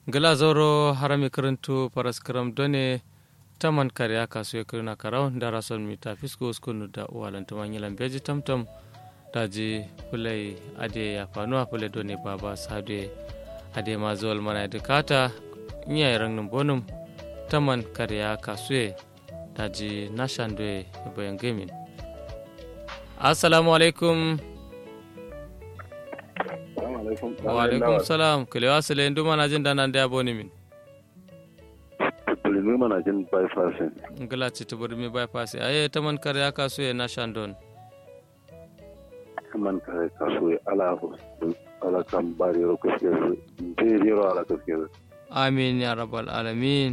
gala zoro harami karantu paraskaram done taman kariya kasu ya kirna karau da rason mi ta fisko skunu da uwalan tuman yilan beji tamtam daji fulai ade ya fanuwa fulai done baba sade ade ma zuwal mana dukata iya rangnin bonum taman kariya kasu ya daji nashandwe bayan gamin assalamu alaikum wa alaikum salam kilewa sile ndu mana jin dana da boni min bulimi mana jin bypass ngala ci to burmi bypass aye taman kare aka so ya na shandon man kare kaso ya ala ala kan bari ro kaske be ro ala kaske amin ya rabbal alamin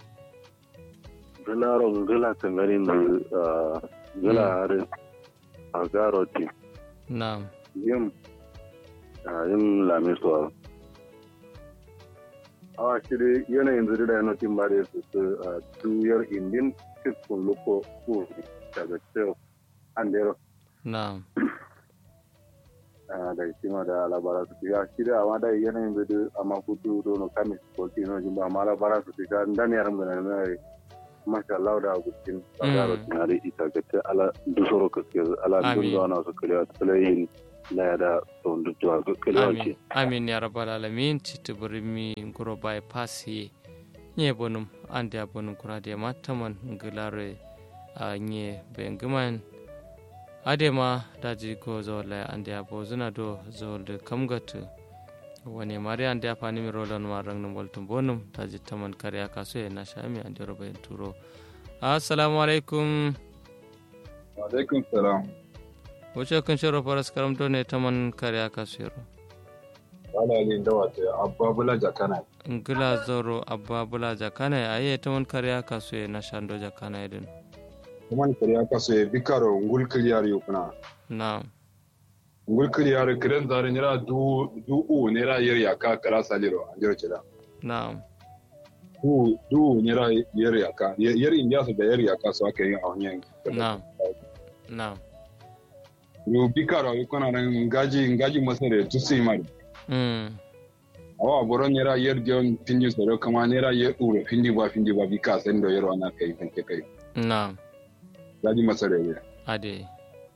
gala ro gala kan garin da gala are a garo ti na'am yin yin lamiso awa shiri yanayin zuri da yanotin ba da su su tuyar indin cikin luko ko daga cewa an da na'am da shi ma da labara su ya shiri a ma da yanayin zuri a mafutu dono kamis ko tino jimba ma labara su shiga dan yaran gana na masha Allah da agustin a garo tinari ita ga ce ala dusoro kaske ala dunga na su kalewa tsalayin na da tsohon amin amin ya rabbal alamin citi burmi nguro bai pasi nye bonum ande abonum kuna de mataman ngilare a nye bengiman adema daji ko zola ande abo zuna do zolde kamgatu wani mari ande afani mi rolon ma rangnum waltum bonum daji taman kare aka so na shami ande roba turo assalamu alaikum wa alaikum salam wuce kun shiro faras karamto ne ta man kare aka shiro wala yin da wata abba bula jakana ngila zoro abba bula jakana aye ta man kare aka so na shando jakana idin kuma kare aka so bikaro ngul kliyar yukuna na ngul kliyar kiran zare nira du du u nira yer yaka kala saliro anjiro cida na du du nira yer yaka yer indiya su da yer yaka so aka yi a hanyar na na ru bikaro yukuna nan ngaji ngaji masare tusi mari mm awa boron nera yer dion pindi soro kama nera yer uro pindi ba pindi ba bika sen do yero ana kai kan kai na ngaji masare ya ade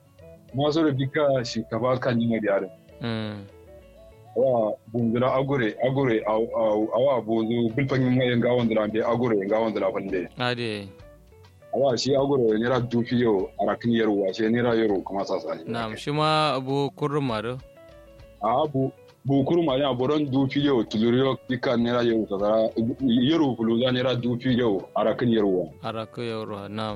ma soro bika shi kaba kan ni mari are mm awa bungura agure agure awa bozo bilpan mu yen gawon dra be agure gawon dra pande ade awa shi agure nera dufi yo arakin yero wa shi nera yero kuma sasa na shi ma abu kurma do a bu bukuru ma ya boron dufi yo tuluriyo bika nera yero sasa yero buluza nera dufi yo arakin yero wa araka yoro na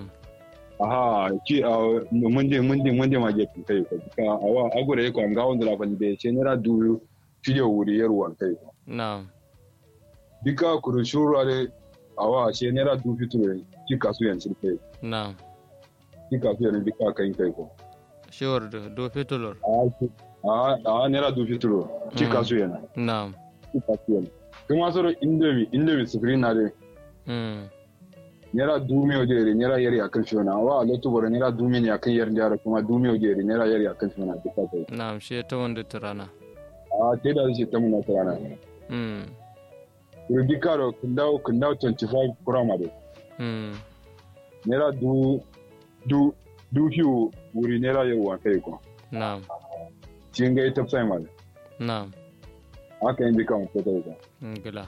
aha ki a munde munde munde ma je kai ko ka awa agure ko nga on la ban be che nera du video wuri yar wan kai ko na bika kuru shuru ale awa che nera du fiture ki kasu yan sirfe na ki kasu yan bika kai kai ko shiwar do do fitulor a a nera du fiture ki kasu yan na ki kasu yan kuma soro indomi indomi screen na de mm nera dumi o jeri nera yari akan shona awa lotu bora nera dumi ne akan yar jara kuma dumi o jeri nera yari akan shona bika kai na shi ta wanda turana a te da shi ta muna tsana mm rubi karo kundau kundau 25 kuramade mm nera du du du hiu wuri nera yau wa kai ko na cin ga ita sai male na aka yin bika ko kai ko ngila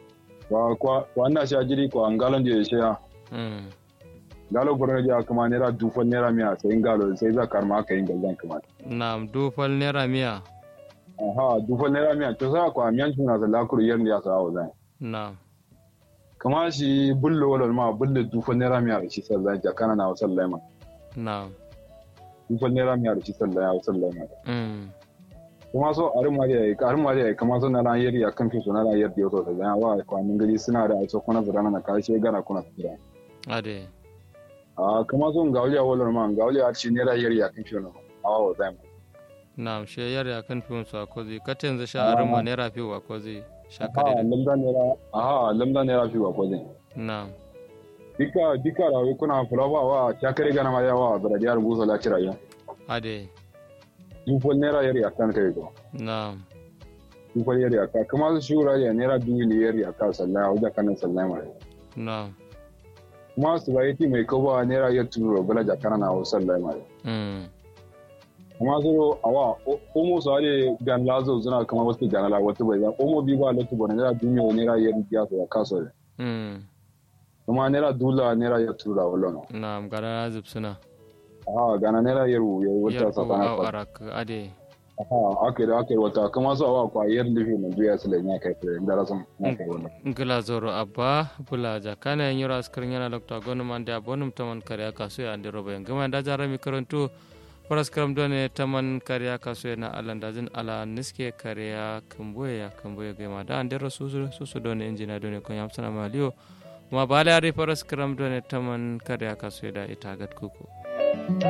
wa kwa wa na sha jiri ko an galon je shi ya mm galo borno ja kuma nera du fa nera miya sai galo sai za karma aka yin gallan kuma na dufal naira miya aha du fa nera miya to sa ko amiyan shi na da lakuru yar ya sa wa zai na kama shi bullo wala ma bullo du fa nera miya shi sallan ja kana na wasallai ma na du fa nera miya shi sallan ya wasallai ma mm kuma so a rin mariya ya har mariya ya kama so na ran yari akan fi so na ran yari yoto da zan wa kwanin gari suna da aiso kuna zira na karshe gana kuna zira ade a kama so ga wuya wala ma ga wuya ci ne ran yari akan fi no a wa zai na she yare akan fiyon su akozi katen za sha arin ma naira fi wa kozi sha a kare da lamda ne ra a lamda ne ra fi wa ko zai na dika dika rawi kuna fulawa wa ta kare gana ma yawa da radiyar buzo la kira ya ade dufol naira yari akan kai ko na dufar yari aka kuma su shura ya naira dubu ne yari aka sallaya wajen kanan sallaya mai na kuma su ba yati mai kowa naira ya turo bala jakana na wasu sallaya mai mm kuma su awa omo su hade gan lazo suna kama wasu ganala wata bai za omo bi ba lati bane naira dubu naira yari ya su ya kaso mm kuma naira dula naira ya turo da wala na gara zip suna a gana naira yaro ya wata yar ko sakana a fa arak ade Aha, aka da aka yi wata kuma su awa kwa yar lifi na duya su lanya kai kai da rasan na kai wannan. ngila zoro abba bula jakana en yura askrin yana dr gonu mande abonum taman kariya kasu ya ande roba en gama da jara mi karantu paras karam done taman kariya kasu na alan dajin ala niske kariya kamboye ya kamboye gama da ande ro susu susu done injina done ko yamsana maliyo ma bale ari paras karam done taman kariya kasu da itagat kuku